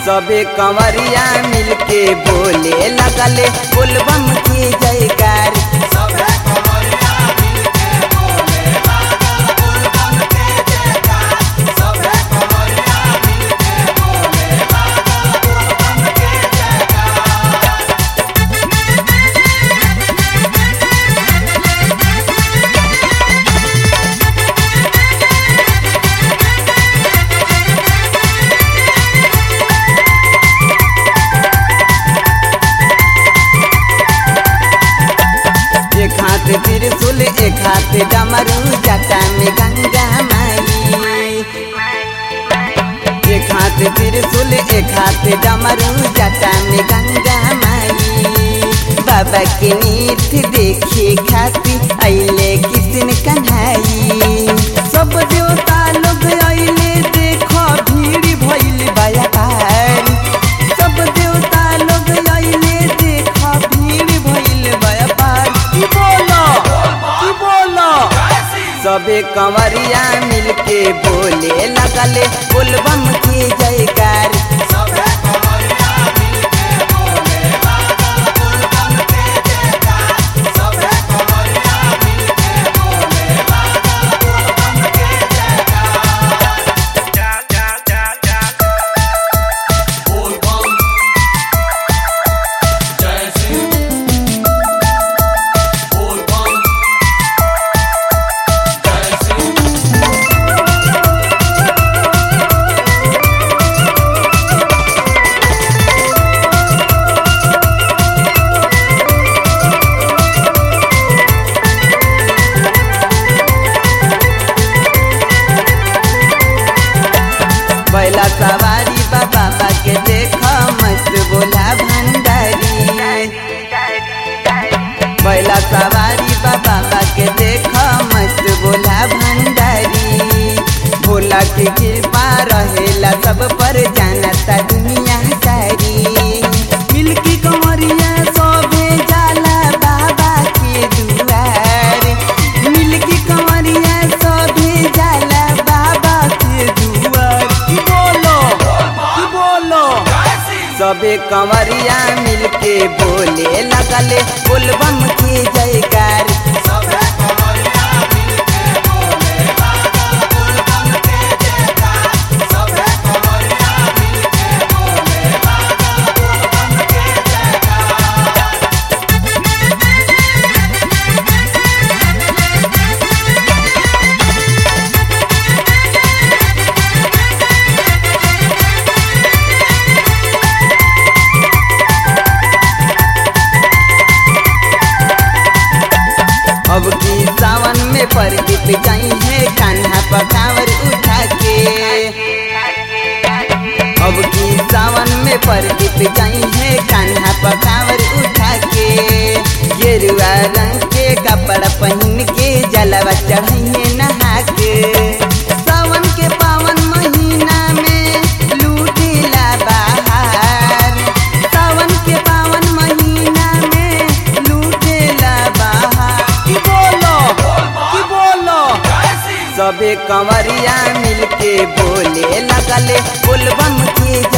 सबे कंवरिया मिलके बोले लगले बोलबम के जयकार एक हाथ त्रिशूल एक हाथ डमरू जटा में गंगा माई एक हाथ त्रिशूल एक हाथ डमरू जटा में गंगा माई बाबा के नीत देखे खाती अले किसिन कन्हाई सब देवता लोग अले देखो भीड़ भइल बयार सब देवता लोग अले देखो भीड़ भइल व्यापार की बोलो की बोलो सबे कंवरिया मिलके बोले लगले बोलबम के जयकार बैला सवारी बाबा बा के देख मस्त बोला भंडारी बैला सवारी बाबा बा के देख मस्त बोला भंडारी भोला के कृपा रहेला सब पर जानता दुनिया सारी मिलकी कंवरिया सोभे जाला बाबा के दुआर मिलकी कंवरिया सोभे जाला बाबा के दुआर की बोलो की बोलो सबे कंवरिया मिलके बोले लगले बोलबम के जयकार अब की सावन में परदीप जाई है कान्हा पकावर उठा के अब की सावन में परदीप जाई है कान्हा पकावर उठा के गेरुआ रंग के कपड़ा पहन के जलवा चढ़ाइए नहा के सावन के पावन महीना में लूटेला बाहर सावन के पावन महीना में लूटेला बाहर की बोलो की बोलो सबे कंवरिया मिलके बोले लगले बोलबम के